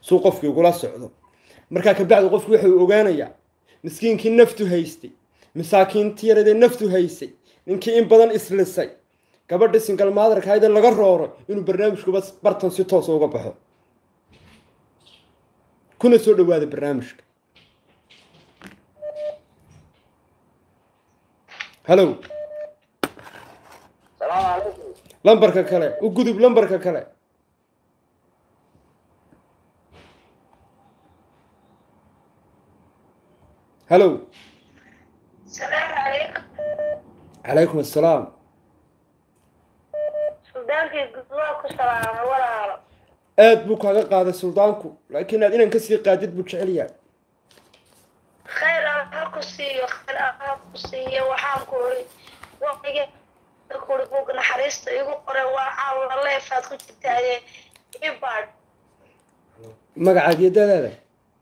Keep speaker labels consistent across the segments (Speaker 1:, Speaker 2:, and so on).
Speaker 1: suu qofkii ugula socdo markaa kabacdi qofki wuxuu ogaanayaa miskiinkii naftu haystay masaakiintii yaradee naftu haysay ninkii in badan islisay gabadhii singal maadarkahaydee laga rooray inuu barnaamijkuba bartan si toosa uga baxo kuna soo dhawaada barnaamijka hallow
Speaker 2: salaamu calaykum
Speaker 1: lambarka kale u gudub lambarka kale hallow
Speaker 3: salaamu calaykum
Speaker 1: calaykum assalaam
Speaker 3: suldaankii gudwaa ku salaamay walaalo
Speaker 1: aad buu kaaga qaaday suldaanku laakiin aad inaan kasii qaadid buu jecel yahay
Speaker 3: khayr aan ha ku siiyo khayr aan ha ku siiyo waxaan ku uri waqtiga kuri bug naxariista igu qoray waa caawa leefaad ku jirtaaye ibaad
Speaker 1: magacaad iyo dadaada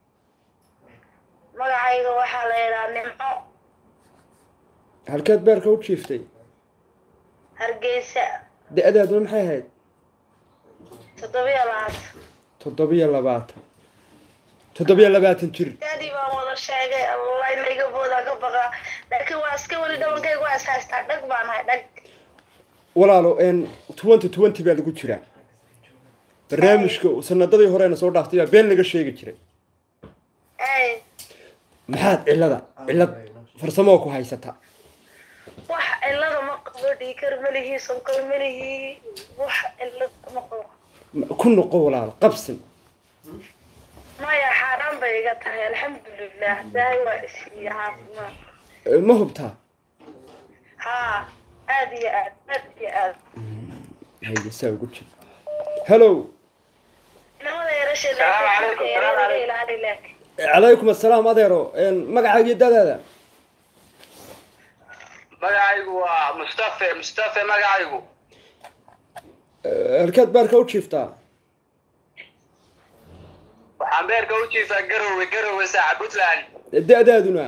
Speaker 3: magacayga waxaa la yidhaha nimco
Speaker 1: halkeed beerka u jiiftay
Speaker 3: hargeysa
Speaker 1: da-daaduna maxay ahayd
Speaker 3: toddobiyo labaatan
Speaker 1: toddobiyo labaatan toddobiyo labaatan jir
Speaker 3: daadii baan wada sheegay allah in iga boodaan ka baqaa laakiin waa iska weli dhawankayga waa is haystaa dhag baan hay dhag
Speaker 1: walaalo n twenty twenty baa lagu jiraa barnaamijka sanadadii horena soo dhaaftay baa been laga sheegi jiray
Speaker 3: ay
Speaker 1: maxaad cillada cillad farsamoo ku haysata
Speaker 3: wax cilada ma qabo dhiikar malihii sonkor malihii wax cilad ma qabo
Speaker 1: ku noqo walaalo qabsin
Speaker 3: maya xaaraan bay iga tahay alxamdulilah daahi waa isiiya caafimaad
Speaker 1: Eh, ma hubtaa
Speaker 3: haa aad iyo aad aad iyo aad
Speaker 1: hayga saa ugu jir hallow
Speaker 3: inamada yarasha
Speaker 2: Salaamu calaykum, salaamu calaykum.
Speaker 3: ilaali laakiin
Speaker 1: calaykum assalaam adeero magacaaga iyo dadaada
Speaker 2: magacaygu waa mustafe mustafe magacaygu
Speaker 1: Eh, halkeed beerka u jiiftaa
Speaker 2: waxaan beerka u jiifaa garowe garowe saaca puntland
Speaker 1: da-daaduna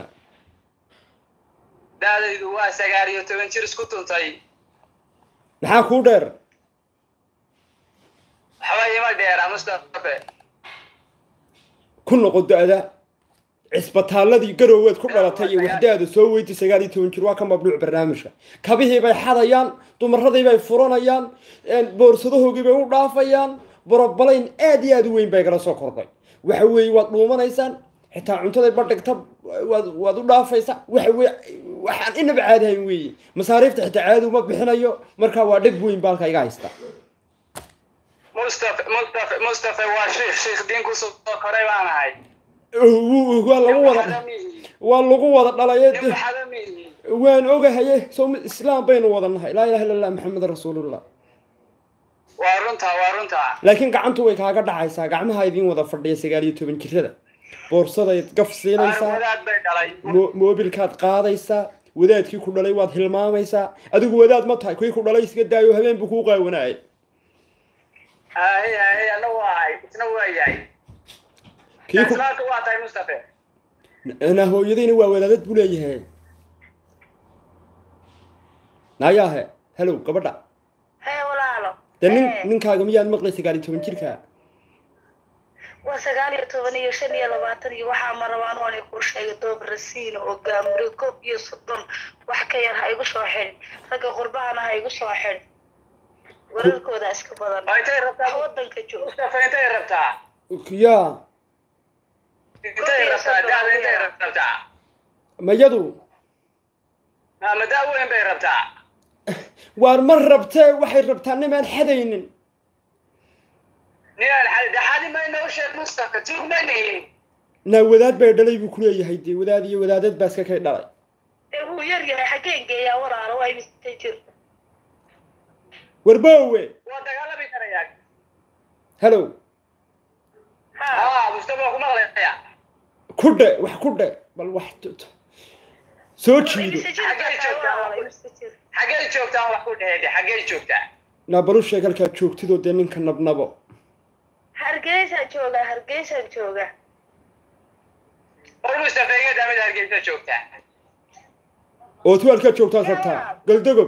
Speaker 2: da-daydu waa sagaal iyo toban jir isku tuntay
Speaker 1: maxaa kuu dheer
Speaker 2: waxba ima dheera mustafe
Speaker 1: ku noqo da-da cisbataalladii garooweed ku dhalatay iyo waxdaada soo weydii sagaal iyo toban jir waa ka mamnuuc barnaamijka kabihii bay xadayaan dumaradii bay furanayaan boorsadahoogii bay u dhaafayaan borobalayn aad iyo aad u weyn bay kala soo kordhay waxa weeye waad dhuumanaysaan xitaa cuntaday badhigta waad waad u dhaafaysaa waxa weye waxaan inaba caadahayn weeye masaariifta xitaa caadi uma bixinayo markaa waa dhib weyn baalka iga haysta
Speaker 2: mustafe mustafe mustafe waa shiikh shiikh diin kusoo koray baan ahay
Speaker 1: waa lagu wada waa lagu wada dhalaye
Speaker 2: nin waxadamihi
Speaker 1: waan ogahaye soo islaam baynu wada nahay laa ilaha illa allah maxamed rasuulullah
Speaker 2: waa runtaa waa runtaa
Speaker 1: laakiin gacantu way kaaga dhacaysaa gacmaha idiin wada fadhiya sagaal iyo toban jirada boorsadayd gaf siinaysaa
Speaker 2: wadaad bay dhalay
Speaker 1: mo- moobilkaad qaadaysaa wadaadkii ku dhalay waad hilmaamaysaa adigu wadaad ma tahay kii ku dhalay iska daayo habeen buu kuu qaawanaayay
Speaker 2: ahe ahe ana waa ahay isna waa yahay
Speaker 1: kii ku
Speaker 2: islaamka waa tahay mustafe
Speaker 1: na hooyadayna waa wadaadad buu leeyahay nayaahe halow gabadha
Speaker 3: hee walaalo
Speaker 1: dee nin
Speaker 3: Hee.
Speaker 1: ninkaaga miyaad maqlay sagaal iyo toban jirka
Speaker 3: waa sagaal iyo toban iyo shan iyo labaatan iyo waxaa ma rabaan waan kuu sheegay doob rasiina oo gaamure koob iyo soddon wax ka yar ha igu soo xidhin ragga qurbahana ha igu soo xidhin wararkooda iska badan
Speaker 2: oo intay
Speaker 3: wax
Speaker 2: rabtaa
Speaker 3: wadanka jooga
Speaker 2: mustafe intay rabtaa
Speaker 1: yaa
Speaker 2: intay rabtaa daada intay rabtaa
Speaker 1: mayadu
Speaker 2: ama daa weyn bay rabtaa
Speaker 1: waar ma rabtee waxay rabtaa nimaan xadaynin
Speaker 2: ninaan xali dhaxali mayna u sheeg mustafe tuug mayna helin
Speaker 1: naa wadaad bay dhalay buu kuleeyahay dee wadaad iyo wadaadad baa iska kay dhalay
Speaker 3: ee wuu yar yahay xaggeen geeyaa walaalo waa imista jir
Speaker 1: warboowe
Speaker 2: waa dagaalami karayaa
Speaker 1: halow
Speaker 3: ha
Speaker 2: haa mustafe waa ku maqlaya
Speaker 1: ku dhe wax ku dhe bal wax t- t- soo jiido
Speaker 3: imista jir
Speaker 2: Xaggee joogtaa?
Speaker 3: walaalo imista jir
Speaker 2: xaggey joogtaa wax ku dhehede xaggey joogtaa
Speaker 1: naa balu sheeg halkaad joogtidoo dee ninka nabnabo
Speaker 3: hargeysaan joogaa hargeysaan joogaa
Speaker 2: war mustafe iga damid hargeysa joogtaa
Speaker 1: oo tu halkaad joogtaad rabtaa galdogob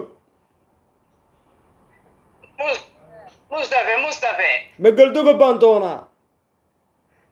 Speaker 2: Mus- mustafe mustafe
Speaker 1: ma galdogob baan doonaa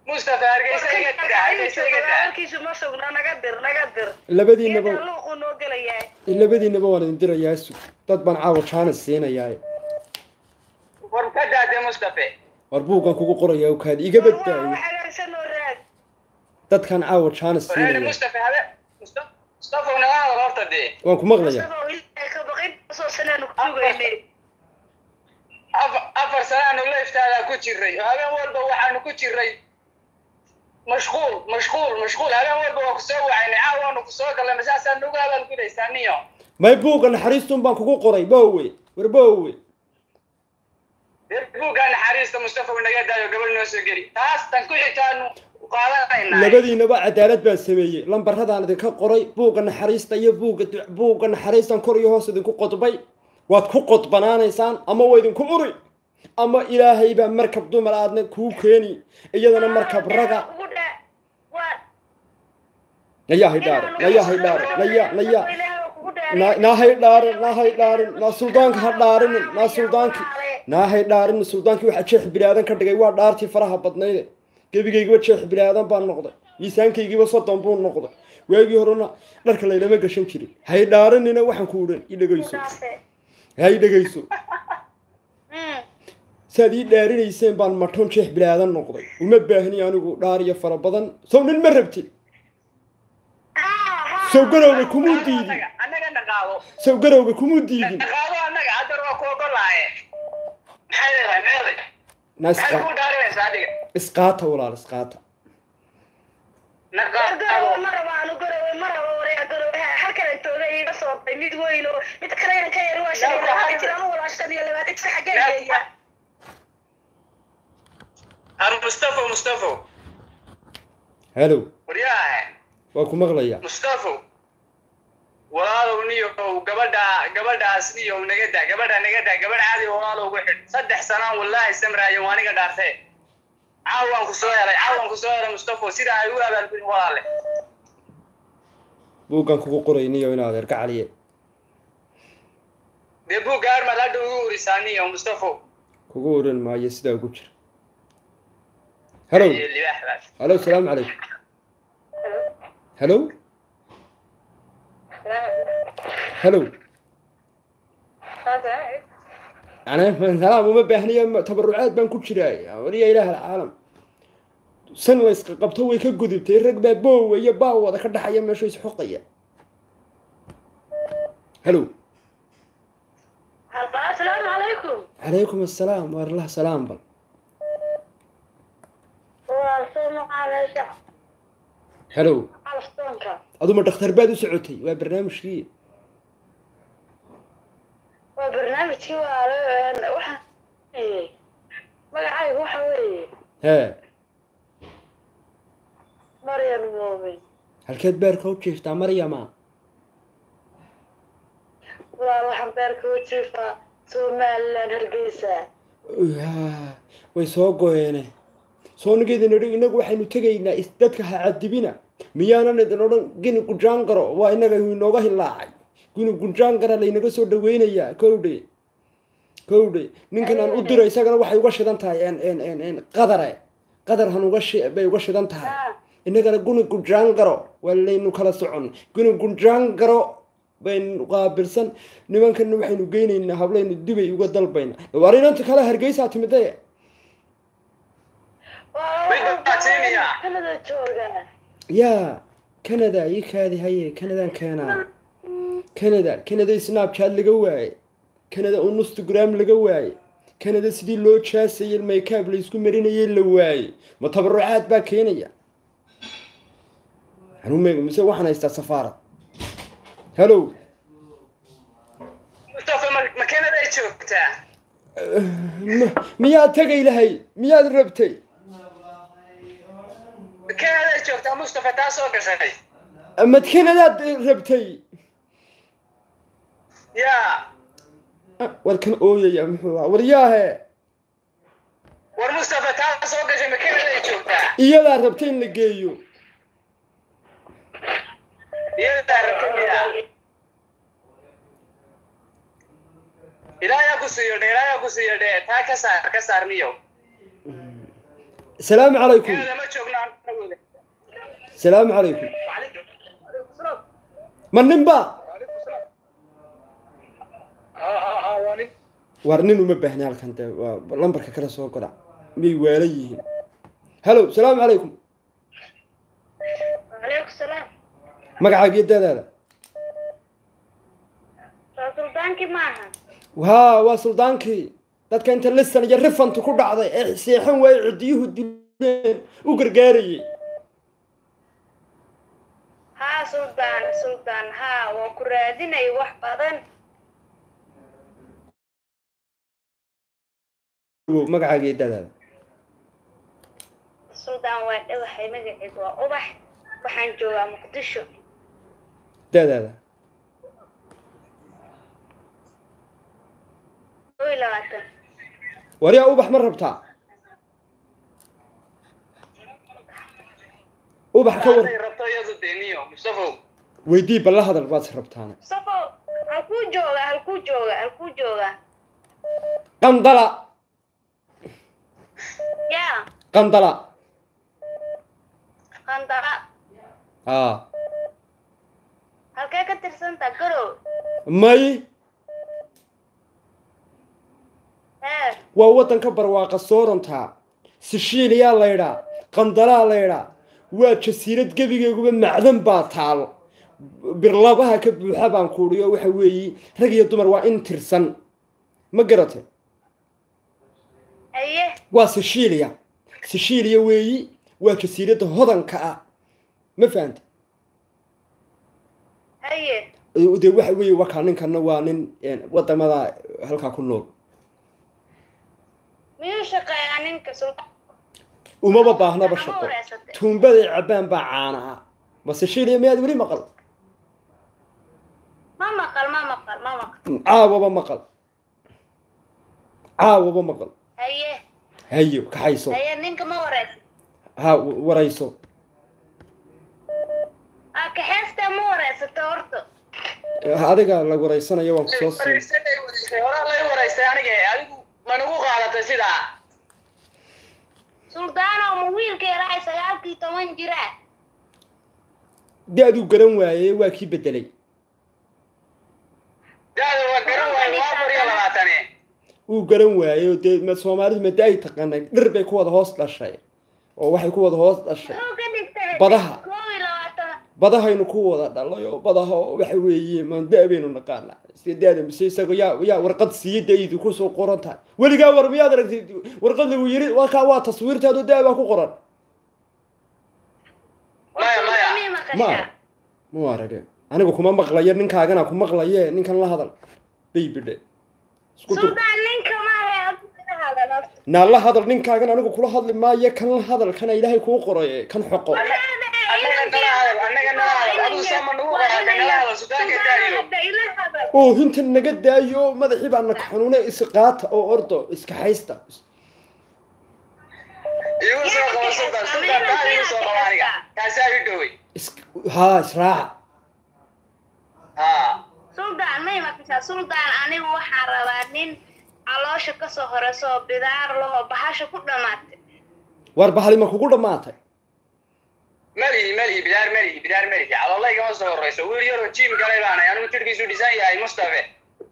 Speaker 2: mustafa hargeysa iga dira hargeysa iga dira
Speaker 3: warkiisu ma sugna naga dir naga dir
Speaker 1: labadiinaba
Speaker 3: geedka luuquu noo gelayaa
Speaker 1: labadiinaba waan idin dirayaa su dad baan caawa jaanis siinayaa
Speaker 2: war ka daade mustafa
Speaker 1: war buuggan kugu qorayaa kaadi iga badbaayo
Speaker 3: wax hagaagsan oo raad
Speaker 1: dadkan caawa jaanis
Speaker 2: war hadi
Speaker 1: siinaya
Speaker 2: mustafa habe mustafa mustafa naga hadal horta dee
Speaker 1: waan ku maqlayaa
Speaker 3: isagoo ilaahay ka baqin soo sanaanu ku sugaynay
Speaker 2: afar afar sanaanu leeftaadaa ku jiray habeen walba waxaanu ku jiray mashquul mashquul mashquul habeen walba waa kusoo wacaynay caawa waanu kusoo galnay masaasaa nagu hadal gudaysaa niyo
Speaker 1: may buugga naxariistun baan kugu qoray bowe war bowe
Speaker 2: reer buuggaa naxariista mustafa naga daayo gabadh noo soo geli taas tan ku xigtaanu qaadanaynaa
Speaker 1: labadiinaba cadaalad baan sameeyey lambaradaan idinka qoray buugga naxariista iyo buugga du- buugga naxariistan kor iyo hoos idinku qodbay waad ku qodbanaanaysaan ama waa idinku uri ama ilaahay baa markab dumar aadna kuu keeni iyadana markab raga
Speaker 3: ugu dhaa waa
Speaker 1: nayaa haydhaarin nayaa haydhaarin naya naya na- naa haydhaarin naa haydhaarin naa suldaanka ha dhaarinin naa suldaanki naa haydhaarin suldaanki waxaa jeex bilaadan ka dhigay waa dhaartii faraha badnayde gebigaygiba jeex bilaadan baan noqday miisaankaygiiba soddon buu noqday waagii horena dharka laylama gashan jirin haydhaarinina waxaan ku udhan i dhegayso hay dhegayso saad ii dhaarinayseen baan maton jeex bilaadan noqday uma baahni anigu dhaariyo fara badan sow nin ma rabtid sow garowga kumuu diidin
Speaker 2: annaga annaga naqaado
Speaker 1: sow garowga kumuu diidin
Speaker 2: naqaado annaga haddar waa ku ogolaaye maxay leedahay meeday
Speaker 1: na
Speaker 2: maxay
Speaker 1: isqa-
Speaker 2: kuu dhaarinaysaa adiga
Speaker 1: isqaata walaal isqaata
Speaker 2: naqaado
Speaker 3: garowe ma raba anu garowe ma raba wareega garowe halkan tooga iiga soo bay mid weyn oo mid kalena ka yar waa shan iyo labaatan jir ama walaa shan iyo labaatan jir xaggee geeya
Speaker 2: har mustafo mustafo
Speaker 1: halow
Speaker 2: waryaahe
Speaker 1: waa ku maqlayaa
Speaker 2: mustafo walaalow niyow gabadha gabadhaas niyow naga daa gabadha naga daa gabadh caadi walaalow ugu xidh saddex sanaan wallaahi samraayo waa aniga dhaartee caawaan ku soo helay caawaan ku soo helay mustafo sida ay u abaalgudin walaale
Speaker 1: buuggan kugu qorayniyo inaad erka caliye
Speaker 2: dee buugga armaad hadha ugu urisaa niyo mustafo
Speaker 1: kugu oran maayo sidaa ugu jira halow
Speaker 2: Iyo libaaxdaas
Speaker 1: halow salaamu calaykum halow halow yani salaam uma baahniya tabarucaad baan ku jiraa waliya ilaah alcaalam san la isqa qabto way ka gudubtay rag baa boowa iyo baawada ka dhaxaya meesha isxoqaya halow
Speaker 3: asalaamu calaykum
Speaker 1: calaykum assalaam waarlah salaam bal
Speaker 3: waa soo maqaanaysa
Speaker 1: halow
Speaker 3: calaftoonka
Speaker 1: aduma dhakhtar baad u socotay waa barnaamijkii
Speaker 3: waa barnaamijkii waa waxa magacaygu waxa weeye
Speaker 1: hee
Speaker 3: maryan moomin
Speaker 1: halkeed beerka u jiiftaa maryama
Speaker 3: walaal waxaan beerka u jiifaa somaliland hargeysa
Speaker 1: yaa way soo goyeene soo nigeedin idhi inagu waxaynu tegaynaa is- dadka ha cadibina miyaanan idin odhan gini gujaangaro waa inaga inooga hilaacay gini gujaangara laynaga soo dhaweynayaa kowdhe kowdhe ninkan aan u diro isagana waxay uga shidan tahay en en en en qadare qadar han uga shi bay uga shidan tahay inagana guni gujaangaro waa laynu kala socon guni gujaangaro baynu qaabilsan nimankana waxaynu geynaynaa hablaynu dibay uga dalbayna war inanta kale hargeysaa timide
Speaker 3: kanada jooga
Speaker 1: yaa canada ii kaadi haye canadaan keenaa canada canada snapchat laga waaye canada oo instagram laga waaye canada sidii loo jaasayay maykaab laysku marinayay la waaye ma tabarucaad baa keenaya hanuumeg mise waxaan haystaa safaarad hallow
Speaker 2: mustafa ma- makiinada ay joogtaa
Speaker 1: m- miyaad tegay lahay miyaad rabtay
Speaker 2: makiinada ay joogtaa mustafa taa soo gashay
Speaker 1: mad canadaad rabtay
Speaker 2: yaa
Speaker 1: war kan ooyaya muxuu ahaa waryaahe
Speaker 2: war mustafa taa soo gashay makiinada ay joogtaa
Speaker 1: iyadaa rabtay in la geeyo
Speaker 2: iyadaa rabtamiyaa ilaayaa ku siiyo dhe ilaayaa ku siiyo dhe taa ka saar ka saar niyo
Speaker 1: salaamu calaykum
Speaker 2: Canada ma joogno anagooda.
Speaker 1: salaamu calaykum ma ninba
Speaker 2: Ha ha ha waa nin.
Speaker 1: war nin uma baahna halkan dee waa lambarka kale soo goda miyay waalan yihiin hallo salaamu calaykum
Speaker 3: calaykum salaam
Speaker 1: magacaaga iyo dadaada
Speaker 3: soo suldaankii maaha
Speaker 1: haa waa suldaankii dadka inta lisan iyo rifantu ku dhacday ee seexan waaye ciddiyuhu dileen u gargaarayay
Speaker 3: haa suldaan suldaan haa waa ku raadinay wax badan
Speaker 1: magacaaga iyo dadaada
Speaker 3: suldaan waa dhawahay magaceedu waa ubax waxaan joogaa muqdisho
Speaker 1: dadaada
Speaker 3: kow iyo labaatan
Speaker 1: waryaa ubax ma rabtaa ubax ka war
Speaker 2: Hadday rabto iyadu dee niyo, Mustafow.
Speaker 1: weydii balla hadal baad rabtaana
Speaker 3: safo halkuu joogaa halkuu joogaa halkuu joogaa
Speaker 1: qandala
Speaker 3: yaa
Speaker 1: qandala
Speaker 3: qandara
Speaker 1: aa
Speaker 3: halkee ka tirsantaa garow
Speaker 1: may
Speaker 3: hee
Speaker 1: waa waddanka barwaaqa soorantaa sishiiliyaa laydhaa qandalaa laydhaa waa jasiirad gebigeeguba macdan baa taal birlabaha ka buuxa baan kuudhiyo waxa weeye rag iyo dumar waa in tirsan ma garatay
Speaker 3: haye
Speaker 1: waa sishiiliya sishiiliya weeyi waa jasiiradda hodanka ah ma fahanta
Speaker 3: haye
Speaker 1: dee waxa weeye wakaa ninkana waa nin een, wadamada halkaa ku nool
Speaker 3: miyuu shaqeeyaa ninka sultaan
Speaker 1: umaba baahnaba
Speaker 3: Ama
Speaker 1: shaqo
Speaker 3: wareysatay.
Speaker 1: tuumbaday cabbaan baa caana ah ma sishiiliya miyaad weli maqal
Speaker 3: ma maqal ma maqal ma maqal
Speaker 1: caawaba maqal caawaba maqal
Speaker 3: haye
Speaker 1: hayo kaxayso
Speaker 3: haye ninka ma wareysa
Speaker 1: ha w- warayso
Speaker 3: aa kaxeesta ma wareysata horta
Speaker 1: adiga la waraysanayo waan kusoo siin
Speaker 2: Wareysatay, wareysatay. Horaa lay wareystay aniga, adigu ma nagu qaadatay sidaa?
Speaker 3: suldaanow ma wiilka yaraa sagaalkii toban jira
Speaker 1: dee aduu garan waaye waa kii bedelay
Speaker 2: Daada waa garan waaye, waa afar iyo labaatane.
Speaker 1: uu garan waaye oo dee ma- soomaalidu mada ay taqaanay dhir bay ku wada hoos dhashay oo waxay ku wada hoos dhashay
Speaker 3: muxuu ka dhigtay
Speaker 1: Badaha.
Speaker 3: koob iyo labaatan
Speaker 1: badahaynu ku wada dhalay oo badaha oo waxa weeye maanda baynu naqaana iska daada mise isaga yaa yaa warqad siiyey daydu kusoo qoran tahay weligaa war miyaad aragtay warqad lagu yiri wakaa waa taswiirtaadu daa baa ku qoran
Speaker 2: Maya, maya.
Speaker 3: Mii
Speaker 1: ma
Speaker 3: maqashaa
Speaker 1: mu arage anigu kuma maqlayo ninkaagana ku maqlaye ninkan la hadal baybidhe isku dur
Speaker 3: suldaan ninka maahe halkuu hadal horta
Speaker 1: naa la hadal ninkaagan anigu kula hadli maayo kan la hadal kana ilaahay kuu qoray kan xoqo
Speaker 2: Annaga nala hadal, annaga nala hadal. Adigu soo ma nagu qaadatay, nala hadal, suldaanka daayo.
Speaker 1: oo hinta naga daayo madaxii baa naka xanuune isqaata oo ordo iska haysta
Speaker 2: Igu soo qabo sultaan, sultaan, daada igu soo qabo aniga. Kaasaa ii dhowey.
Speaker 1: is- haa israaca
Speaker 2: Haa.
Speaker 3: suldaan may maqashaa suldaan anigu waxaan rabaa nin caloosha kasoo horeyso oo bidaar laho bahasha ku dhamaatay
Speaker 1: war bahali ma kugu dhammaatay
Speaker 2: malihi malihi bidaar malihi bidaar malihi caloolay igama soo horeyso wiil yaroo jiim galay baanay anigu jirkiisu dhisan yahay mustafe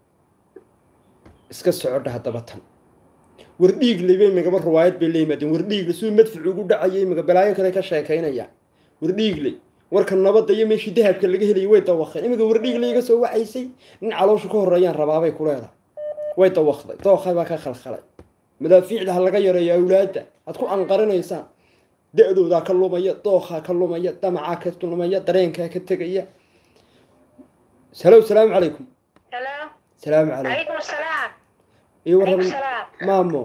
Speaker 1: iska socodha haddaba tan war dhiigle bay magaba riwaayad bay la yimaadeen war dhiigle siduu madfuc ugu dhacayay maga balaayo kale ka sheekaynaya war dhiigle warka nabadda iyo meeshii dahabka laga helayay way dawaqeen imiga war dhiigle iga soo wacaysay nin calooshu ka horreeyaan rabaabay ku leedahay way dawaqday dooqay baa ka khalkhalay madaafiicda ha laga yareeyo awlaadda aad ku anqarinaysaan da-doodaa ka lumaya dookhaa ka lumaya damacaa ka lumaya dareenkaa ka tegaya salow salaamu calaykum
Speaker 3: halo
Speaker 1: salaamu calaykum
Speaker 3: calaykum salaam
Speaker 1: iyo
Speaker 3: calaykum
Speaker 1: warran
Speaker 3: salaam
Speaker 1: maamo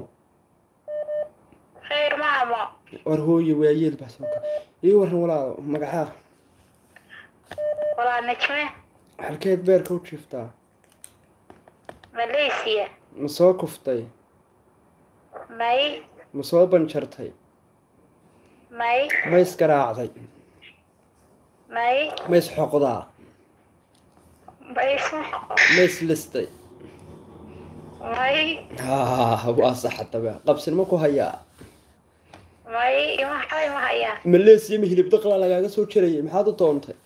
Speaker 3: khayr maamo
Speaker 1: war hooye waayeel baa soo kaa ii warran walaalo magacaa
Speaker 3: walaa najme
Speaker 1: halkeed beerka u jiiftaa
Speaker 3: malaysia
Speaker 1: ma soo kuftay
Speaker 3: may
Speaker 1: ma soo banjartay
Speaker 3: may
Speaker 1: ma isgaraacday
Speaker 3: may
Speaker 1: ma isxoqdaa
Speaker 3: may isma
Speaker 1: ma islistay
Speaker 3: may
Speaker 1: haa waa sax haddaba qabsin ma ku hayaa
Speaker 3: may ima waxba ima hayaan
Speaker 1: maleesiya ma hilib daqla lagaaga soo jarayay maxaad u doontay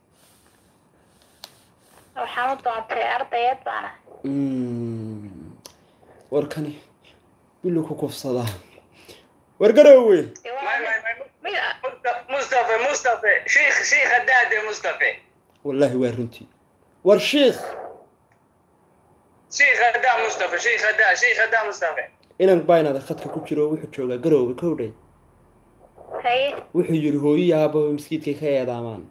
Speaker 3: waxaan u doontay ardayeed baana
Speaker 1: Mm. warkani bilu ku kufsadaa war garoowe
Speaker 3: Dee waa
Speaker 2: may may may
Speaker 3: mid ah
Speaker 2: Mustafa- mustafa mustafa shiikh shiikh hadaade mustafa
Speaker 1: wallaahi waa runtii war shiikh
Speaker 2: shiikh hadaa mustafa shiikh hadaa shiikh hadaa mustafa
Speaker 1: inan baynada khadka ku jiro wuxuu joogaa garoowe kowdhay
Speaker 3: haye
Speaker 1: wuxuu yidhi hooyo aababa maskiidkay ka eedaamaan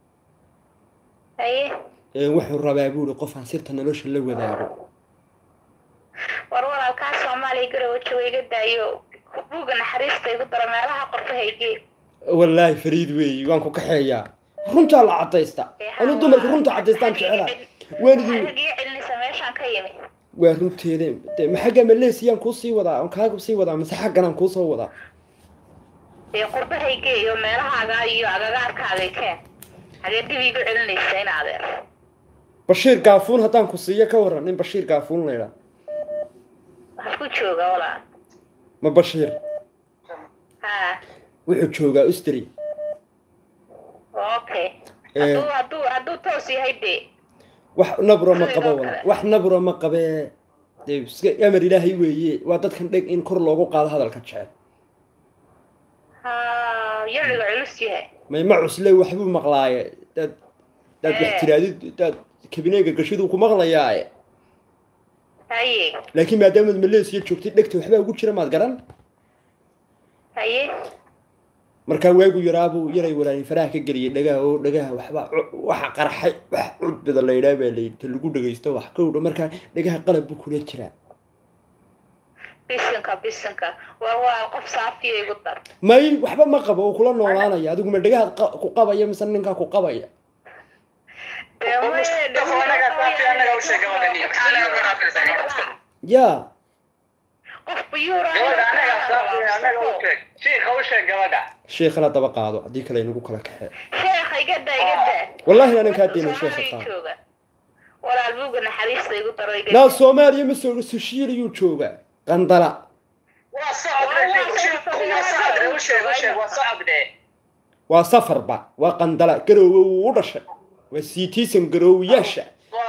Speaker 3: haye
Speaker 1: Ee, wuxuu rabaa buuri qofaan sirta nolosha la wadaago
Speaker 3: war walaalkaa soomaaliya garowe jooga iga daayo buugga naxariista igu daro meelaha qorfahaygee
Speaker 1: wallaahi fariid weeyi waan ku kaxeeyaa runtaa la cadaysta anu dumarka runta cadaystaan jecela waanidin
Speaker 3: rag ii celinaysa meeshaan ka yimi
Speaker 1: waa runteeda de ma xagga maleesiyaan kuu sii wadaa aan kaaga sii wadaa mise xagganaan kuu soo wadaa
Speaker 3: dee qorfahaygee iyo meelahaaga iyo agagaarkaagay keen hagee dib iigu celinaysa in adeer
Speaker 1: bashiir gaafuun haddaan ku siiyo ka waran nin bashiir gaafuun la idhaa
Speaker 3: waxaad ku jooga walaal
Speaker 1: ma bashiir
Speaker 3: ha
Speaker 1: wuxuu joogaa ustri
Speaker 3: okay
Speaker 1: Ee.
Speaker 3: hadduu hadduu hadduu toos yahay dee
Speaker 1: wax nabro ma qabo
Speaker 3: Sidoo
Speaker 1: wala
Speaker 3: kale.
Speaker 1: wax nabro ma qabee dee iska amar ilaahay weeye waa dadkan dheg in kor loogu qaado hadalka jecel
Speaker 3: ha yiciga culus yahay
Speaker 1: may ma cusle waxbuu maqlaaye daad daad wax
Speaker 3: Ee.
Speaker 1: tiraadid daad kabineega gashiduu ku maqlayaaye
Speaker 3: haye
Speaker 1: laakiin maadaamaad maleesiya joogtay dhegta waxbaa ugu jira maad garan
Speaker 3: haye
Speaker 1: markaa waagu yaraabuu yaray walaalin faraha ka geliyay dhagaha oo dhagaha waxba cu- waxa qarxay wax cudbida la yidhaha baa layidhi ta lagu dhagaysto wax kowdha markaa dhagaha qalab buu kula jiraa
Speaker 3: bisinka bisinka war walaal qof saafiya igu dar
Speaker 1: may waxba ma qabo uu kula noolaanaya adigu ma dhagahaad qa- ku qabaya mise ninkaa ku qabaya
Speaker 3: Dee
Speaker 2: Oo
Speaker 3: maye,
Speaker 2: Mustafa
Speaker 3: dee
Speaker 2: anaga
Speaker 3: waxa
Speaker 2: saafi
Speaker 3: weeyaan,
Speaker 2: anaga u sheeg gabadhan iyo maxaa laga goraa fiirsan
Speaker 1: yaa
Speaker 3: qof biyuura
Speaker 2: gabadha anaga saafi anaga u sheeg shiikha u sheeg gabadha
Speaker 1: sheekhana daba qaado haddii kale inagu kala kaxee
Speaker 3: sheekha igada igada
Speaker 1: wallaahi aanan kaa deenay sheekha qaado
Speaker 3: jooga walaal buugga naxariista igu daro igada
Speaker 1: naa soomaaliya ma soo sushiiliyuu joogaa qandala
Speaker 2: waa socodre shiikh shiikhu waa socodre u sheeg u sheeg waa socodre
Speaker 1: waa safarba waa qandala garoowe wuu u dhashay waa siitiisan garoowiyaasha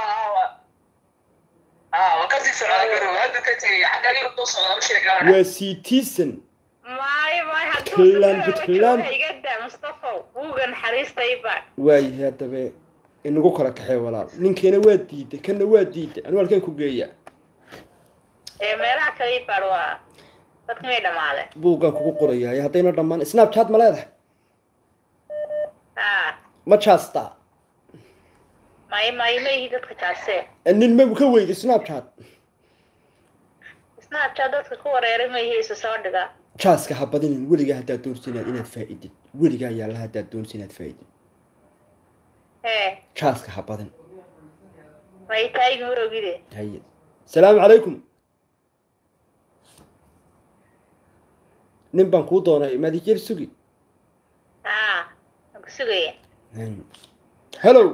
Speaker 2: ah waa kasii socda garow hadda ka tegay xagga u socda u sheeg gabadha
Speaker 1: waa siitiisan
Speaker 3: maayo maayo hadduu
Speaker 1: Puntland,
Speaker 3: safar
Speaker 1: Puntland.
Speaker 3: jooga igada mustafa buugga naxariista iba
Speaker 1: waayahay haddaba inagu kala kaxee walaal ninkeena waa diiday kanna waa diiday anu halkeen ku geeya
Speaker 3: ee meelaha kale ibaad waa dadka may dhamaade
Speaker 1: buuggaan kugu qorayaay haddayna dhammaan snapchat ma leedahay
Speaker 3: ha
Speaker 1: ma jaasta
Speaker 3: maayo maayo ma ihi dadka jaase
Speaker 1: nin ma ka weyday snapchat
Speaker 3: snapchat dadka ku wareeray ma ihi isu soo dhiga
Speaker 1: jaaska ha badinin weligaa haddaad doonsi inaad inaad faa'idid weligaa yaalla haddaad doonsi inaad faa'idid
Speaker 3: ee
Speaker 1: jaaska ha badin
Speaker 3: may taayig marogide
Speaker 1: haye salaamu calaykum nin baan kuu doonay maadijeer sugi
Speaker 3: ha waan ku sugaya
Speaker 1: hello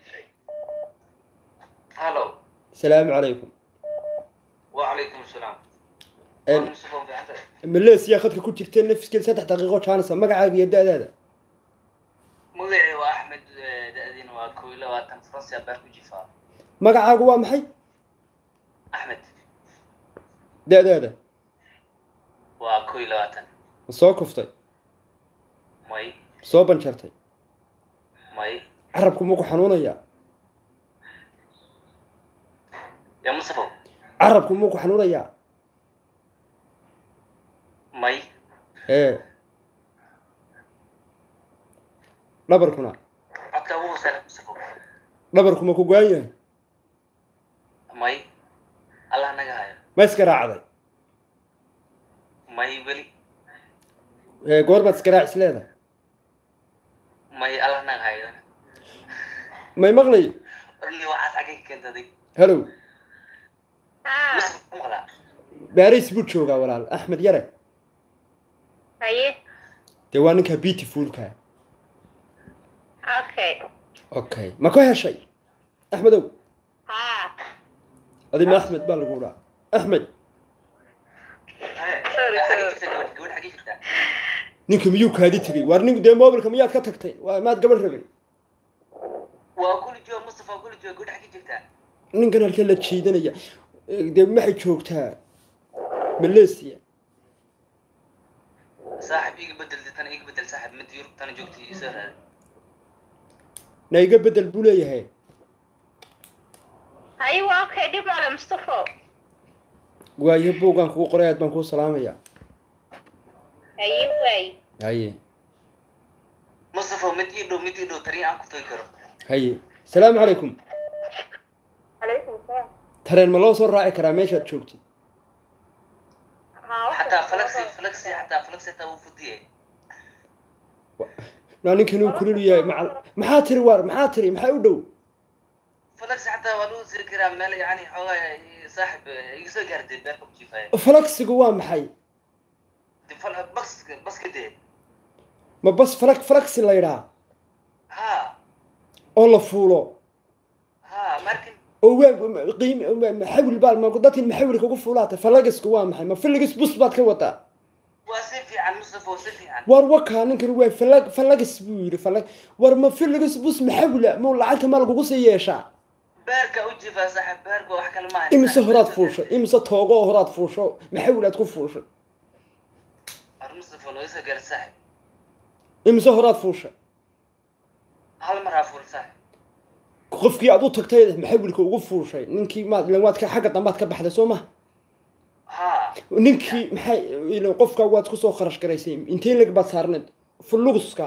Speaker 2: hallo
Speaker 1: salaamu calaykum
Speaker 2: وعليكم السلام
Speaker 1: Een, maleesiya khadka ku jirteen nafiskeeda saddex daqiiqo jaanisa magacaaga iyo da-daada
Speaker 2: magacii waa axmed da-diina waa koo iyo labaatan faransi abaar ku jifaa
Speaker 1: magacaagu waa maxay
Speaker 2: axmed
Speaker 1: da-daada
Speaker 2: waa koo iyo labaatan
Speaker 1: ma soo kuftay
Speaker 2: may
Speaker 1: soo banjartay
Speaker 2: may
Speaker 1: carabku ma ku xanuunayaa
Speaker 2: yaa mustafa
Speaker 1: carabku ma ku xanuunayaa
Speaker 2: may
Speaker 1: ee dhabarkuna
Speaker 2: codka ugu hooseeya mustafa
Speaker 1: dhabarku ma ku go-an yahay
Speaker 2: may allah naga hayo
Speaker 1: ma iskaraacday
Speaker 2: may weli
Speaker 1: ee goorbaad iskaraac is leedahay
Speaker 2: may allah naga hayo
Speaker 1: may maqlay
Speaker 2: orni waxaad xagay ka keentaday
Speaker 1: hellow
Speaker 3: ha
Speaker 2: mustafa maqlaa
Speaker 1: baris buu joogaa walaal axmed yare
Speaker 3: haye
Speaker 1: dee waa ninkaa beautifulka
Speaker 3: okay
Speaker 1: okay ma ka heshay axmedow
Speaker 3: ha
Speaker 1: adima axmed baa lagu dhaa axmed
Speaker 3: Sorry, sorry.
Speaker 2: gabadh xagay jirtaa
Speaker 1: ninka miyuu kaadi tegey waar nin dee mobilka miyaad ka tagtay waa maad gabadh rabay
Speaker 2: waa kuli jooga mustafa kuli jooga gudhex ka jirtaa
Speaker 1: ninkan halkee la jiidanaya Eh, dee maxay joogtaa malaysia
Speaker 2: saaxib iga bedel tan iga bedel saaxib mid yurub tana joogtay isoo raaday
Speaker 1: na iga bedel buu leeyahay
Speaker 3: haye waa okay dhib male mustafo
Speaker 1: waayo buuggaan kugu qoray aad baan kuu salaamaya
Speaker 3: haye waay
Speaker 1: haye
Speaker 2: mustafa mid ii dhow mid ii dhow tariin aan ku tagi karo
Speaker 1: haye salaamu calaykum
Speaker 3: calaykum salaam
Speaker 1: tareen ma loo soo raaci karaa meeshaad joogtid
Speaker 3: haa
Speaker 2: xataa falaxi falaxi xataa falaxi xataa wuu fudiyay
Speaker 1: naa ninkan uu kulul yahay macal maxaa tiri waar maxaa tiri maxaa u dhow
Speaker 2: falaxi xataa waa lagu siri karaa meel yani xoogaa saaxib iga soo gaartay beerka ku jiifaya
Speaker 1: falaksigu waa maxay
Speaker 2: de fal bas baska dee
Speaker 1: ma bas falak falaksi la yidhaa
Speaker 2: ha
Speaker 1: oo la fuulo
Speaker 2: ha markin
Speaker 1: oo waa qiim maxawil baa ma dadkin maxawilka ugu fuulaatay falagisku waa maxay ma filigis bus baad ka wadaa
Speaker 2: waa si fiican mustafa waa si fiican
Speaker 1: war wakaa ninkan waa falag falagis buu yidhi falag war ma filigis bus maxawila ma lacagta ma lagugu sii yeeshaa
Speaker 2: beerka u jiifaa saaxib beerka wax kale maaha
Speaker 1: imise horaad fuushay imise toogo oo horaad fuusho maxawil aad ku fuushay
Speaker 2: ar mustafa loo soo gaar saaxib
Speaker 1: imise horaad fuushay
Speaker 2: hal mar haa fuul saaxib
Speaker 1: qofkii aad u tagtay maxawilka ugu fuushay ninkii maad ilan waad ka xagga dambaad ka baxday soo maha
Speaker 2: ha
Speaker 1: ninkii maxay ilan qofka waad kusoo kharash garaysay intee leg baad saarneed fuluguska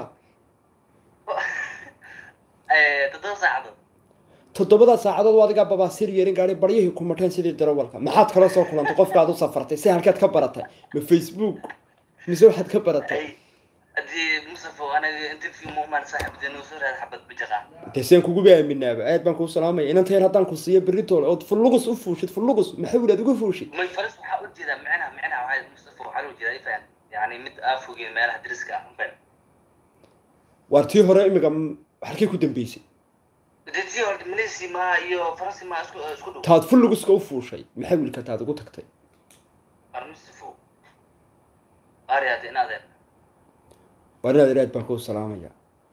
Speaker 2: toddoba saacadood
Speaker 1: toddobada saacadood oo adigaa babaasir yeerin gaari baryahii ku mateen sidii darawalka maxaad kala soo kulantay qofka aad u safartay si halkeed ka baratay ma facebook mise waxaad ka baratay
Speaker 2: ay haddii mustafa anaga interview muumaan saaxib dee noo soo raad xabad bijaqa
Speaker 1: dee seen kuguba aaminaaba aad baan kuu salaamaya inantayn haddaan ku siiyo beritoole ood fulugus u fuushid fulugus maxawil aad ugu fuushid
Speaker 2: may faris waxaa u jeedaa micnaha micnaha waxaa mustafa waxaa loo jeedaa ifaan yani mid aa fogeen meelaha dariska ah unbaan
Speaker 1: waar tii hore imika halkay ku dambeysay
Speaker 2: detii hore malaysia ma iyo faransi ma isku isku dhow
Speaker 1: taad fuluguska u fuushay maxawilka taad ugu tagtay
Speaker 2: ar mustafa ari hadda in adeer
Speaker 1: waar inaad aad baan kuu salaamaya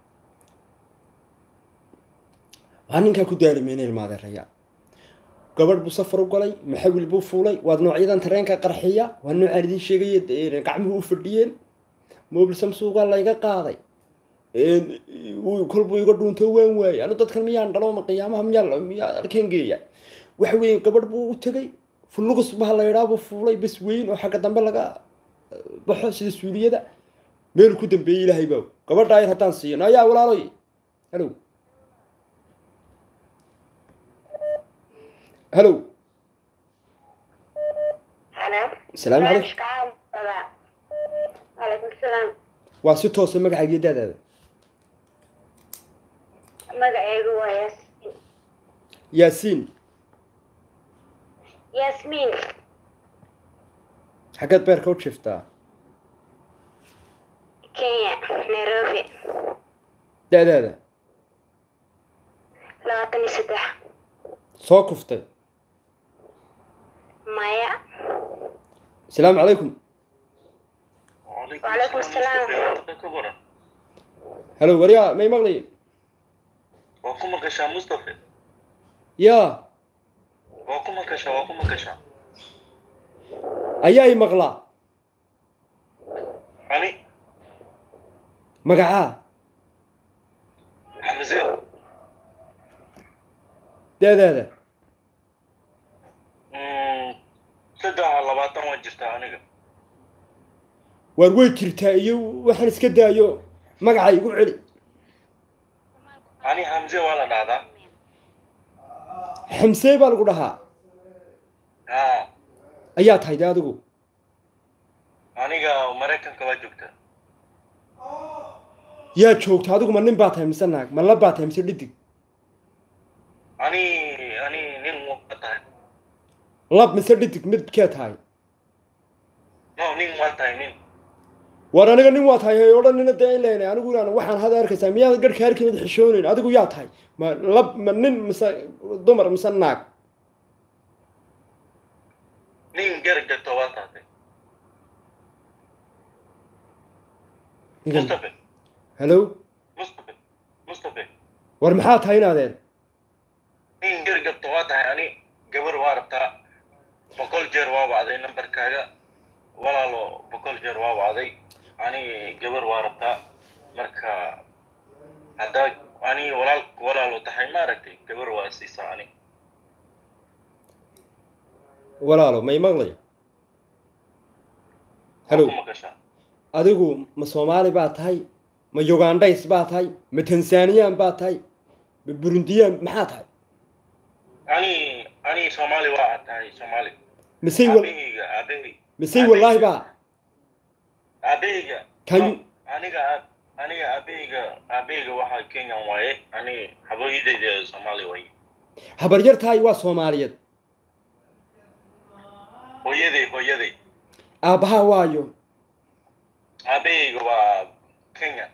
Speaker 1: waxaa ninkaa ku daalimayna ilmaadeeraya gabadh buu safar u galay maxawil buu fuulay waad noocyadan tareenka qarxiya waa noocaan idiin sheegaya dee gacmuhu u fadhiyeen mobil samsuugaa layga qaaday wuu- kolbuu iga dhuunto waan waayey anu dadkan miyaan dhalo ma qiyaamaha miyaa miyaa arkeen geeya waxa weeye gabadh buu u tegay fulugus baha la yidhaa buu fuulay bas weyn oo xagga dambe laga eh, baxo sida suuliyada meel ku dambeeyey ilaahay baa og. gabadha ayar haddaan siiyo ayaa walaaloy halow halow
Speaker 3: halo
Speaker 1: asalaamu calaykum
Speaker 3: calaykum salaam
Speaker 1: waa si toosa magacaagiyo daadaada
Speaker 3: magacaygu waa yaasmiin
Speaker 1: yaasiin
Speaker 3: yaasmiin
Speaker 1: xaggeed beerka u jiftaa
Speaker 3: kenya nairobi
Speaker 1: da-daada
Speaker 3: labaatan iyo saddex
Speaker 1: soo kuftay
Speaker 3: maya
Speaker 1: asalaamu calaykum
Speaker 3: وعليكم السلام.
Speaker 1: halow waryaa may maqlay
Speaker 2: waa ku maqashaa mustafa
Speaker 1: yaa
Speaker 2: waa ku maqashaa waa ku maqashaa
Speaker 1: ayaa i maqlaa
Speaker 2: ani
Speaker 1: magacaa
Speaker 2: xamse
Speaker 1: da-daada
Speaker 2: saddex labaatan waa jirtaa aniga
Speaker 1: waar way jirtaa iyo waxaan iska daayo magaca igu celi
Speaker 2: ani xamse waa la dhahdaa
Speaker 1: xamsee baa lagu dhahaa
Speaker 2: ha
Speaker 1: ayaa tahay de adigu
Speaker 2: aniga maraykanka waa joogta
Speaker 1: yaa joogta adigu ma nin baa tahay mise naag ma la baa tahay mise dhidig
Speaker 2: ani ani nin waa tahay
Speaker 1: lab mise dhidig midkee tahay
Speaker 2: no nin waa tahay nin
Speaker 1: waar aniga nin waa tahay hay odhanina dee ileynay anigu inaan waxaan hada arkaysaa miyaad garhka harkeed xishoonayn adigu yaa tahay ma lab ma nin mise dumar mise naag
Speaker 2: nin garab jirto waa tahay
Speaker 1: ninkan
Speaker 4: mustafa
Speaker 1: hallo
Speaker 4: mustafa mustafa
Speaker 1: war maxaa tahay inaadeen
Speaker 4: in yar gabto waa tahay ani gabar waa rabtaa boqol jeer waa wacday nambarkaaga walaalo boqol jeer waa wacday ani gabar waa rabtaa marka haddaa ani walaal walaalo tahay maaragtay gabar waa siisaa ani
Speaker 1: walaalo may maqlaya hallo
Speaker 4: Waa ku maqashaa
Speaker 1: adigu ma soomaali baa tahay ma ugandhays baa tahay ma tansaniyaan baa tahay ma burundiyaan maxaa tahay
Speaker 4: ani ani soomaali waa aad tahay soomaali
Speaker 1: misey wal
Speaker 4: aabahayga aabahey
Speaker 1: misey wallaahi baa
Speaker 4: aabahayga
Speaker 1: Can you-
Speaker 4: aniga aab- aniga aabahayga aabahayga waxaa kenyan waaye ani habaydayda soomaali waaye
Speaker 1: habaryar tahay waa soomaaliyeed
Speaker 4: hooyaday hooyaday
Speaker 1: aabbahaa waayo
Speaker 4: aabahayga waa kenya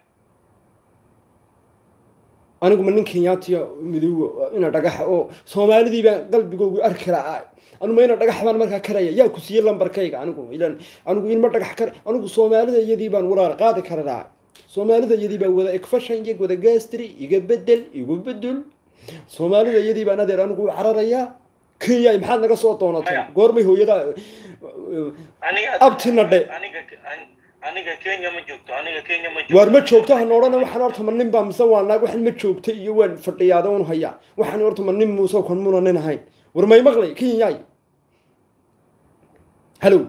Speaker 1: anigu ma nin kenyaatiya midoobo ina dhagaxa oo soomaalidii baan qalbigoogu arki lahaa anuma ina dhagax baan markaa karaya yaa ku siiyey lambarkayga anigu ilan anigu inma dhagax kar anigu soomaalida iyadii baan walaal qaadi kara lahaa soomaalida iyadii baan wada ekfashan iyo wada gastri iga bedel igu bedel soomaalida iyadii baan adeer anigu u cararayaa kenya maxaad naga soo doonatay
Speaker 4: Maya.
Speaker 1: goormay hooyada
Speaker 4: aniga
Speaker 1: Abtina dhe.
Speaker 4: aniga aniga kenya ma joogto aniga kenya ma joogto
Speaker 1: waar ma joogto han odhana waxaan horta ma nin baa mise waa naag waxaan ma joogta iyo waan fadhiyaada un hayaa waxaan horta ma nin muuse kan muna nin ahayn war may maqlay kenyaay hallow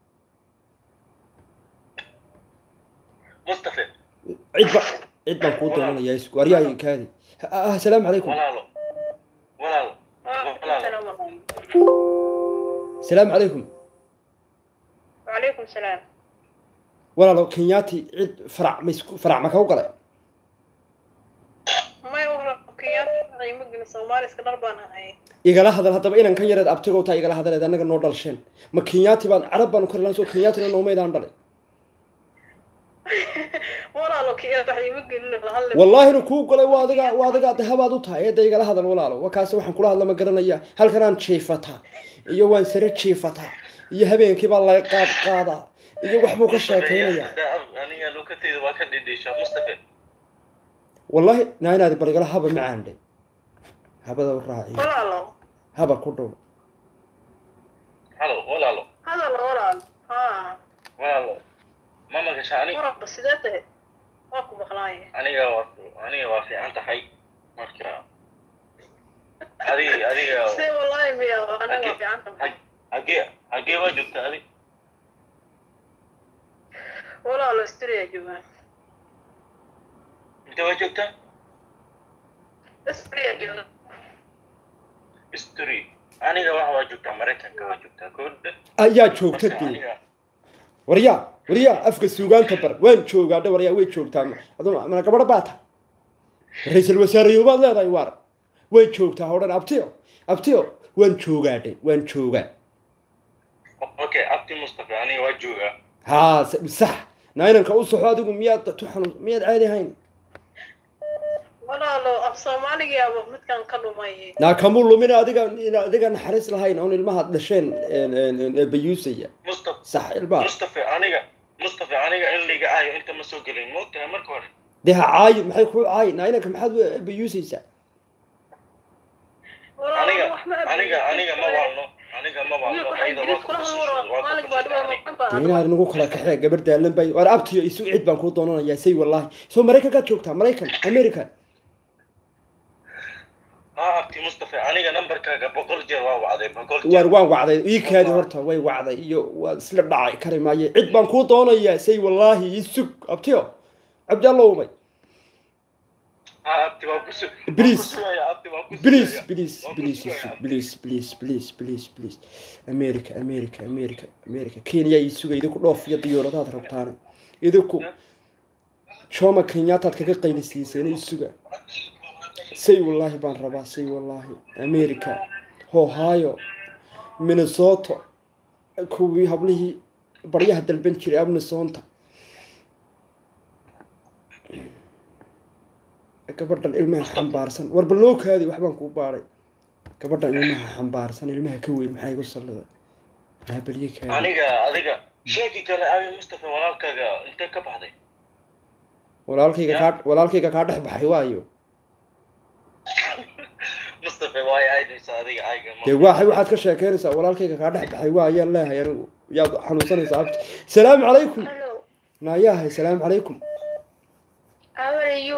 Speaker 4: mustafa
Speaker 1: cid ba cid baan kuu doonanayaa isku aryahay kaadi Ah, asalaamu calaykum
Speaker 4: walaalo walaalo
Speaker 1: asalaamu calaykum
Speaker 3: وعليكم السلام
Speaker 1: walaalo kenyaati cid farac ma isku farac ma kau galay
Speaker 3: ما يوهر كيان قيمة جن سومالي اسكندر بان هاي
Speaker 1: igala hadal haddaba inan kan yareed abtigow taa igala hadaleed annaga noo dhalsheen ma kenyaati baan carab baan u kari lahayn soo kenyaatina noomaydaan dhalay
Speaker 3: ولا لو كيان قيمة جن هلا
Speaker 1: wallaahina kuu galay waa adiga waa adiga dahabaad u tahay eedda igala hadal walaalo wakaase waxaan kula hadla ma garanaya halkanaan jiifataa iyo waan sare jiifataa iyo habeenkii baa laga qaad qaadaa iyo waxbuu ka sheekaynayaa
Speaker 4: aniga lukateyda waa ka dhidhiishaa mustafa
Speaker 1: wallahi naa inaad barigala haba macaandhe habada u raaciyo
Speaker 3: ولا لو
Speaker 1: haba ku dhow
Speaker 4: halo walaalo
Speaker 3: هذا لا ولا ها
Speaker 4: walaalo ma magasha ani
Speaker 3: ورا بس ذاته واكو بخلاي
Speaker 4: aniga waa aniga waa fiican tahay marka adiga adiga
Speaker 3: سي والله ميا انا ما في عنهم
Speaker 4: hagee hagee waa joogta adi
Speaker 3: ولا لو استري يا جماعة
Speaker 4: intee waa joogtaa
Speaker 3: استري يا جماعة
Speaker 4: history aniga waxa waa joogtaa maraykanka waa joogtaa koodha
Speaker 1: ayaa joogta
Speaker 4: marka
Speaker 1: dee
Speaker 4: aniga
Speaker 1: waryaa waryaa afka suugaanta bar waan joogaa dhe waryaa way joogtaa aduna mana gabadha baa tahay ra-iisul wasaareyo baad leedahay waar way joogtaa hodhan abtiyo abtiyo waan joogaa dhe waan joogaa
Speaker 4: okay abti mustafa aniga waa joogaa
Speaker 1: haa s- sax nainanka u soxo adigu miyaad tu xanuun miyaad caadi ahayn
Speaker 3: ولا لو اب صومالي يا ابو متكان كلو ماي
Speaker 1: naa kamuu lumina adiga ina adiga naxariis lahayn oon ilmahaad dhasheen bayuusaya
Speaker 4: mustafa
Speaker 1: sax ilmaha
Speaker 4: mustafa aniga mustafa aniga in liga aayo inta ma soo gelin moogtahay marka hore
Speaker 1: dee ha caayi maxay kuu caayi nainanka maxaad bayuusaysaa
Speaker 3: ولا
Speaker 4: aniga
Speaker 3: لو ما
Speaker 4: aniga aniga ma waalno aniga ma waalno ayada waa ku kusishay waa ku kusishay
Speaker 1: dee inaad nagu kala kaxee gabar daalan bay war abtiyo isu cid baan kuu doonanayaa say wallaahi soo maraykankaad joogtaa maraykan america
Speaker 4: haa abti mustafa aniga nambarkaaga boqol jeer waa wacday boqol
Speaker 1: waar
Speaker 4: jeer
Speaker 1: waan wacday ii kaadi horta way wacday iyo waa isla dhacay kari maaye cid baan kuu doonayaa say wallaahi isug abtiyo cabdallowmay
Speaker 4: haa abti waa kusu
Speaker 1: Please.
Speaker 4: kusugaya abti waa kusugaya
Speaker 1: please please
Speaker 4: Waa
Speaker 1: please
Speaker 4: kusugaya,
Speaker 1: isug
Speaker 4: abti.
Speaker 1: please please please please please america america america america kenya ii suga idinku dhoof iyo diyaaradaad rabtaan idinku jooma kenyaataad kaga qaylisiiseen ii suga say wallaahi baan rabaa say wallaahi america ohio minnesota kuwii hablihii baryaha dalban jiray abnisonta gabadhan ilmaha xambaarsan war bal loo kaadi waxbaan kuu baaray gabadhan ilmaha xambaarsan ilmaha ka weyn maxaa igu sallida haabelye kaadi
Speaker 4: aniga adiga sheeki kale abi mustafa walaalkaaga intee ka baxday
Speaker 1: walaalkayga
Speaker 4: Ya.
Speaker 1: kaa walaalkayga kaa dhex baxay waayo
Speaker 4: mustafa waay aydaysa adiga ayga ma-
Speaker 1: dee waa waxaad ka sheekeynaysaa walaalkayga kaa dhex baxay waa ayaan leehay anigu yaad xanuunsanaysaa abti salaamu calaykum
Speaker 3: Hello.
Speaker 1: naayahay salaamu calaykum
Speaker 3: How are you?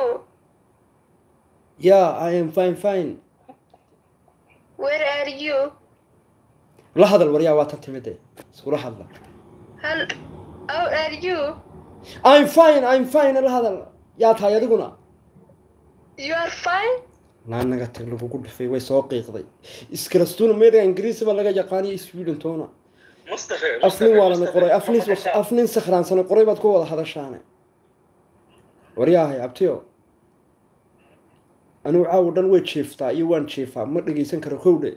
Speaker 1: yeah i am fine fine
Speaker 3: Where are you?
Speaker 1: la hadal waryaa waa tan timide iskula hadla
Speaker 3: Hel How are you?
Speaker 1: i'm fine i'm fine la hadal yaa tahay adiguna
Speaker 3: You are fine?
Speaker 1: naanaga tag lagugu dhifay way soo qiiqday iskarastuna meeriga ingiriisi baa laga yaqaaniyo sweden toona
Speaker 4: mustafa
Speaker 1: afnin waa lana
Speaker 4: Mustafa,
Speaker 1: qoray afnin
Speaker 4: Mustafa,
Speaker 1: afnin sakhraansana qoray baad ku wada hadashaane waryaahay abtiyo anigu caawo dhan way jiiftaa iyo waan jiifaa ma dhegeysan karo kowdhe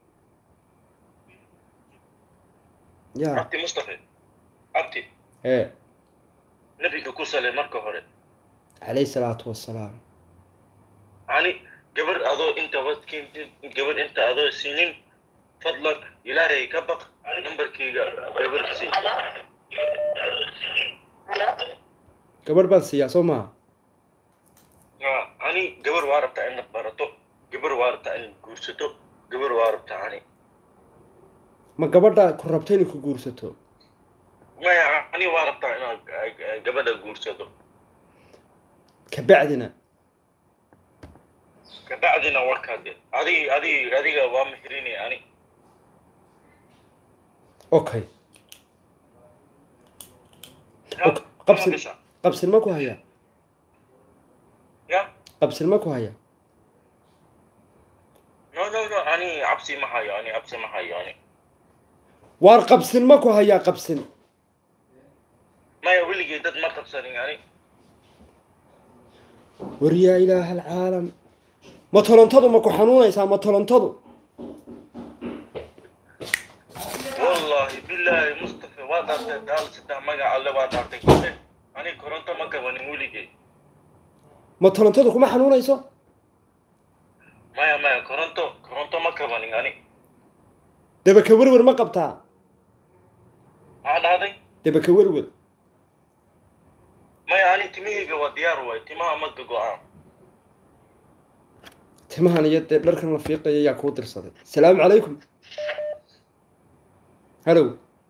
Speaker 1: ya
Speaker 4: abti mustafa abti
Speaker 1: ee
Speaker 4: nabiga ku salay marka hore
Speaker 1: calayhi salaatu wassalaam
Speaker 4: ani gabar adoo inta wadkeentid gabar inta adoo siinin fadlan ilaahay ka baq nambarkayga gabar sii
Speaker 1: gabadh baan siiyaa soo maha
Speaker 4: Ah, ani gabar waa rabtaa inaad barato gabar waa rabtaa inaad guursato gabar waa rabtaa ani
Speaker 1: ma gabadha ku rabta inay ku guursato
Speaker 4: maya ani waa rabtaa inaad eh, gabadha guursado
Speaker 1: kabacdina
Speaker 4: kabacdina warkaade adig adig adiga waa mihrinay ani
Speaker 1: okay Ok, qabsi qabsin ma ku haya
Speaker 4: ya
Speaker 1: qabsin ma ku haya
Speaker 4: no no no ani cabsi ma hayo ani cabsi ma hayo ani
Speaker 1: waar qabsin ma ku hayaa qabsin
Speaker 4: maya weligay dad ma qabsanin ani
Speaker 1: war yaa ilaaha alcaalam ma tolontadu ma ku xanuunaysaa ma tolontadu
Speaker 4: wallahi billahi mustafa waa dhaartay daal saddex magac alle waa dhaartay kole ani koronto ma gabanin weligay
Speaker 1: ma tolontadu kuma xanuunayso
Speaker 4: maya maya koronto koronto ma gabanin ani
Speaker 1: debaka werwer ma qabtaa
Speaker 4: maxaa dhahday
Speaker 1: debaka werwer
Speaker 4: maya ani timahayga waa diyaar waay timaha ma go-aan
Speaker 1: timahan iyo dee dharkan la fiiqaya yaa kuu dirsaday asalaamu calaykum hallow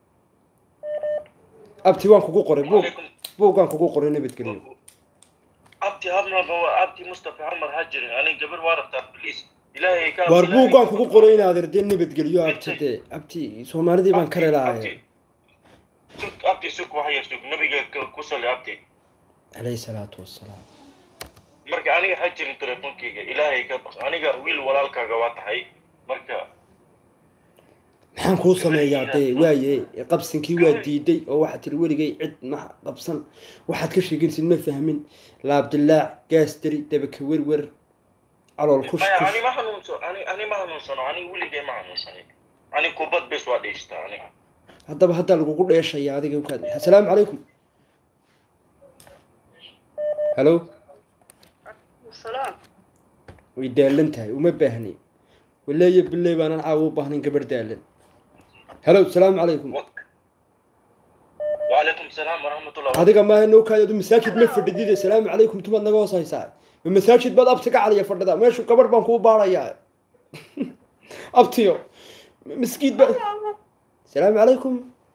Speaker 1: abti waan kugu qoray buug
Speaker 4: Calaykum.
Speaker 1: buuggaan kugu qoray nabadgelyo
Speaker 4: abti habnaba waa abti mustafa hamar ha jirin ani gabar waa rabtaa please ilaahay ka
Speaker 1: waar
Speaker 4: ilaahay
Speaker 1: buuggaan
Speaker 4: ka
Speaker 1: kugu
Speaker 4: baq.
Speaker 1: qoray inaad ardee nabadgelyo abti dee abti soomaalidii baan ka
Speaker 4: Abti,
Speaker 1: relaaye
Speaker 4: abti. sug abti sug wax yar sug nabiga ka- ku sali abti
Speaker 1: calayhi salaatu wassalaam
Speaker 4: marka aniga ha jirin telefonkeyga ilaahay ka baq aniga wiil walaalkaaga waa tahay marka
Speaker 1: maxaan kuu sameeyaa dee waaye qabsinkii waa diiday oo waxaad tiri weligay cid ma qabsan waxaad ka sheegaysid ma fahmin laabdilaac gaastari debaka werwer calool kush
Speaker 4: maya
Speaker 1: kush
Speaker 4: ani ma hanuunso ani ani ma hanuunsano ani weligay ma hanuunsanin ani kubad bes waa dheeshtaa ani
Speaker 1: haddaba haddaa lagugu dheeshaya adiga ukaad assalaamu calaykum hallo
Speaker 3: Salaam.
Speaker 1: way daalan tahay uma baahni waleeya biley baanan caawa u baahnayn gabarh daalan hallo asalaamu calaykum
Speaker 4: وعليكم السلام ورحمة الله
Speaker 1: adiga maaha nookaay adu masaajid ma fadhidid asalaamu calaykum tumaad naga hoos haysaa ma masaajid baad abti ka caliya fadhida meeshu gabadh baan kuu baarayaa abtiyo miskiid ba asalaamu calaykum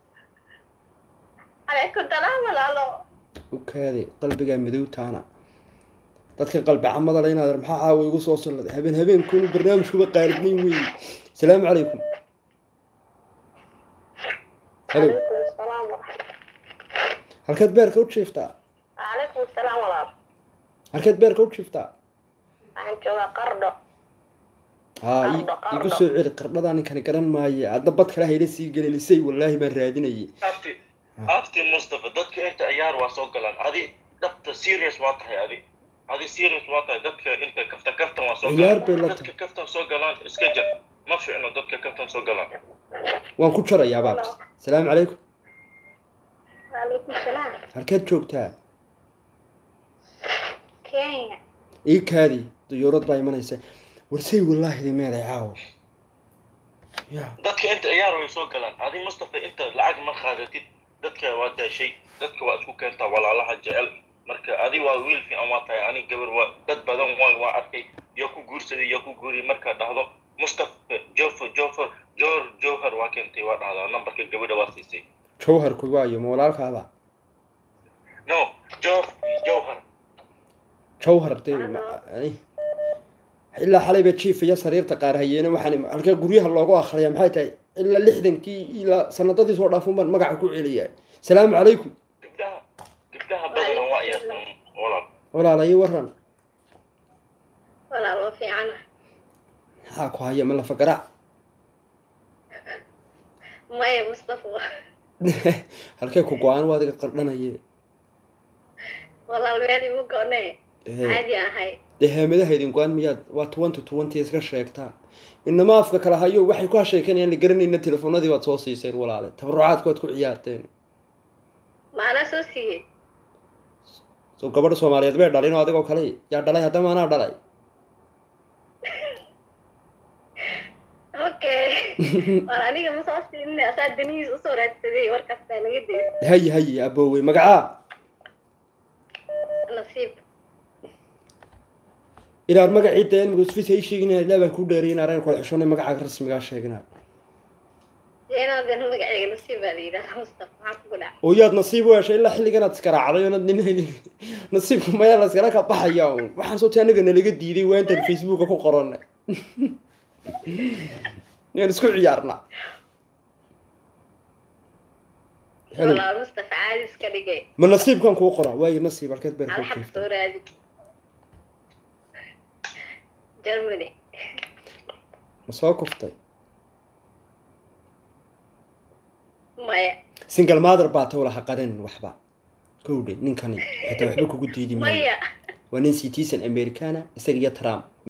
Speaker 3: Alaykum salaam walaalo.
Speaker 1: ukaade qalbigaa madowtaana dadka qalbi camada le inaad maxaa caawa igu soo salladay habeen habeenkuunu barnaamijkuba qaalibnayn weeye asalaamu calaykum halo
Speaker 3: Alaykum salaam walaalo.
Speaker 1: halkeed beerka u jiiftaa
Speaker 3: Alaykum salaam walaalo.
Speaker 1: halkeed beerka u jiiftaa
Speaker 3: Waxaan joogaa Qardho.
Speaker 1: haa ii-
Speaker 3: Qardho,
Speaker 1: igu
Speaker 3: qardho.
Speaker 1: soo celi qardhadaa ninkani garan maaye adda bad kale hayla sii gelenisay wallaahi baan raadinayay
Speaker 4: أبتي أبتي مصطفى دتك أنت أيار واسوقلان هذه دت سيريس واضح هذه هذه سيريس واضح دتك أنت كفتا كفتا واسوقلان
Speaker 1: عيار بلطة.
Speaker 4: دتك كفتا سوقلان اسكجر ما في إنه دتك كفتا سوقلان
Speaker 1: waan ku jarayaa baabs asalaamu calaykum
Speaker 3: Alaykum salaam.
Speaker 1: halkeed joogtaa
Speaker 3: Kenya.
Speaker 1: ii kaadi dayuurad baa imanaysa warsay wallaahi meelay caawo ya
Speaker 4: دتك أنت أيار واسوقلان هذه مصطفى أنت لعق ما خادتي دتك وادا شيء دتك واسكو كنت ولا لها جعل مركا هذه walaa wiil fiican waa tahay ani gabar waa dad badan waa waa arkay yaa ku guursaday yaa ku guuriyay markaa dhahdo mustafa jofer jofer jor johar waa keentay waa dhahdaa nambarka gabadha waa siisay
Speaker 1: jawharku waayo ma walaalkaaba
Speaker 4: no jof jowhar
Speaker 1: jawhar dee ma- ay. ilaa xalayba jiif iyo sariirta qaar hayeene waxaan halkee guryaha loogu akhriya maxay tahay ilaa lixdankii ilaa sanadadii soo dhaafun baan magaca ku celiyaa salaamu calaykum
Speaker 4: gabdhaha gabdhaha badan waa ciyaartan walaal
Speaker 1: walaalayo waran
Speaker 5: walaal waa fiicana
Speaker 1: maxaa ku haya ma lafa garaac
Speaker 5: maya mustafa
Speaker 1: halkee ku go-aan waa adiga qardhanaye
Speaker 5: walaal meel imu goone
Speaker 1: Eh,
Speaker 5: caadi ahay
Speaker 1: dee heemadaha idin go-aan miyaad waa twenty twenty iska sheegtaa inama afka kala hayo waxay ku hasheekanayaan la garanayna telefoonadii baad soo siiseen walaale tabarucaadku waad ku ciyaarteen
Speaker 5: maanaa soo siiyey
Speaker 1: soo gabadha soomaaliyeed bay dhalin oo adigoo kale yaa dhalay haddama anaa dhalay
Speaker 5: okay war aniga ma soo siinin asaa danihiis usoo raadsaday warkastaa laga dayay
Speaker 1: haye haye aboowey magacaa
Speaker 5: nasiib
Speaker 1: inaad magacii dee mugusfis ay sheegin ilaa baan ku dheeriy inaan kula xishonay magacaaga rasmigaa sheegina
Speaker 5: jeenaadan magaceyga nasiib baa la yidhahdaa mustafa maxaa kugu dhaca
Speaker 1: oo yaad nasiib u heshay ilaa xilligan aad iskaraacday oonad nin nasiibka mayaa la iskala ka baxaya un waxaan soo ti anaga nalaga diiday waa intaan facebooka ku qoranay yaan isku ciyaarna Hello.
Speaker 5: walaal mustafa caadi iska dhigay
Speaker 1: ma nasiibkan kuu qoraa waayo nasiib halkeed beer
Speaker 5: hal
Speaker 1: ku
Speaker 5: xaq
Speaker 1: keentay
Speaker 5: soo raadi germany
Speaker 1: ma soo kuftay
Speaker 5: maya
Speaker 1: single mother baa taw laha qarin waxba kowdhe ninkani xitaa waxba kugu diidi maayo
Speaker 5: maya
Speaker 1: waa nin citizen americana isaga iyo trump